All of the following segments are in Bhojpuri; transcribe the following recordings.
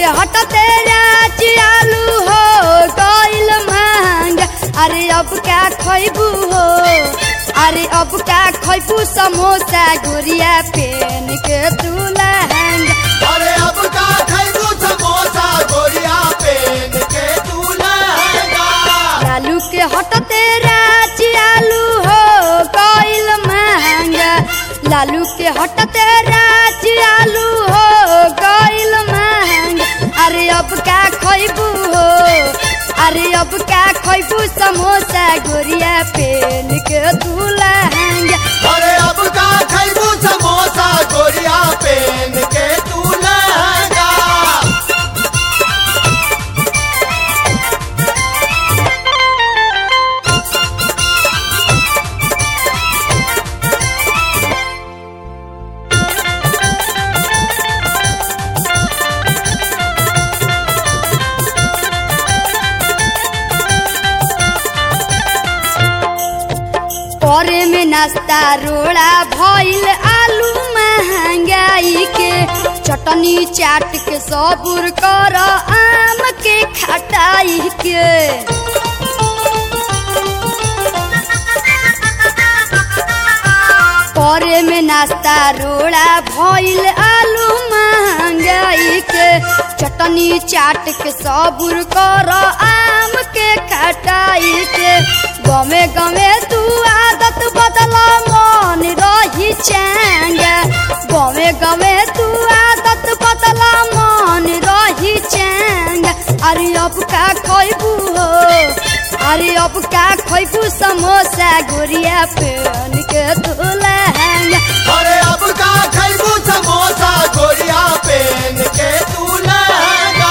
के हटते राची आलू हो गइल महंग अरे अब क्या खैबू हो अरे अब क्या खैबू समोसा गुड़िया पेन के तू लहंगा अरे अब का खैबू समोसा गोरिया पेन के तू लहंगा लालू के हटते राची आलू हो गइल महंगा लालू के हटते राची आलू हो गइल महंगा अरे अब क्या खैबू हो अरे अब क्या खैबू समोसा गुड़िया पेन के तू लहंगा अरे अब का खैबू समोसा गोरिया पेन के तू लहंगा करे में नाश्ता रोड़ा भइल आलू महंगाई के चटनी चाट के सबुर कर आम के खटाई के करे में नाश्ता रोड़ा भइल आलू महंगाई के चटनी चाट के सबुर कर आम के खटाई के गमे गमे तू आदत बदला मन रही चैंगा गमे गमे तू आदत बदला मन रही चैंगा अरे अब का खैबू हो अरे अब का खैबू समोसा गुड़िया पेन के तू लहंगा अरे अब का खैबू समोसा गोरिया पेन के तू लहंगा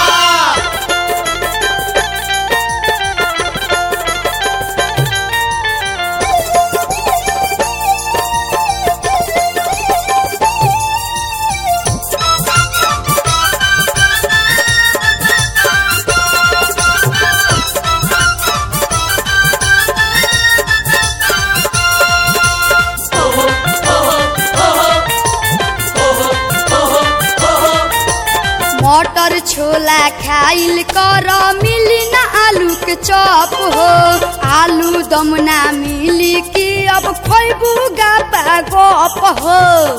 मटर छोला खाइल कर मिली ना आलू के चॉप हो आलू दम ना मिली कि अब खैबू गापा गप हो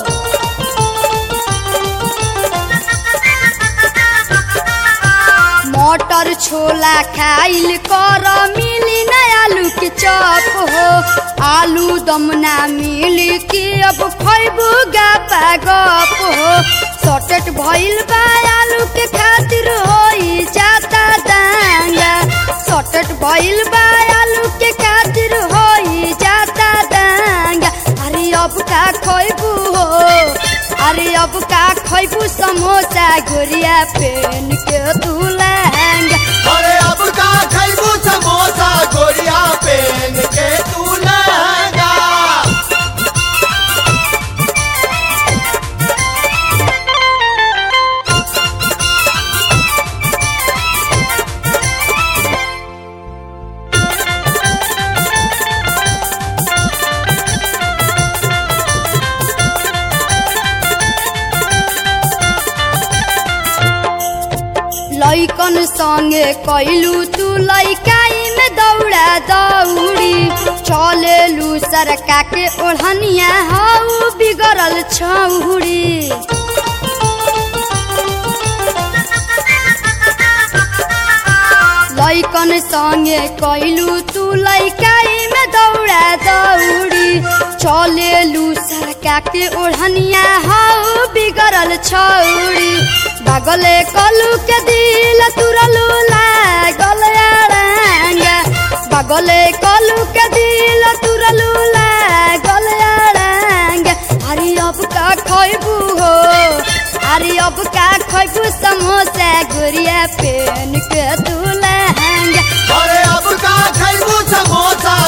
मटर छोला खाइल कर मिली ना आलू के चॉप हो आलू दम ना मिली कि अब खैबू गापा गप हो सटेट भइल बा आलू के खातिर होई जाता दांगा सटेट भइल बा आलू के खातिर होई जाता दांगा अरे अब का खैबू हो अरे अब का खैबू समोसा गुड़िया पेन के तू लहंगा अरे अब का खैबू समोसा गोरिया पेन के तू लहंगा लैकन संगे कैलू तू लैकाई में दौड़ा दौड़ी चलेलू सरका के ओढ़निया हऊ बिगड़ल छौड़ी लैकन संगे कैलू तू लैकाई में दौड़ा दौड़ी चलेलू सरका के ओढ़निया हऊ बिगड़ल छौड़ी बागले कलू के दिल तुरलू लागल अड़ांगा बागले कलू के दिल तुरलू लागल अड़ांगा अरे अब का खैबू हो अरे अब का खैबू समोसा गुड़िया पेन के तू लहंगा अरे अब का खैबू समोसा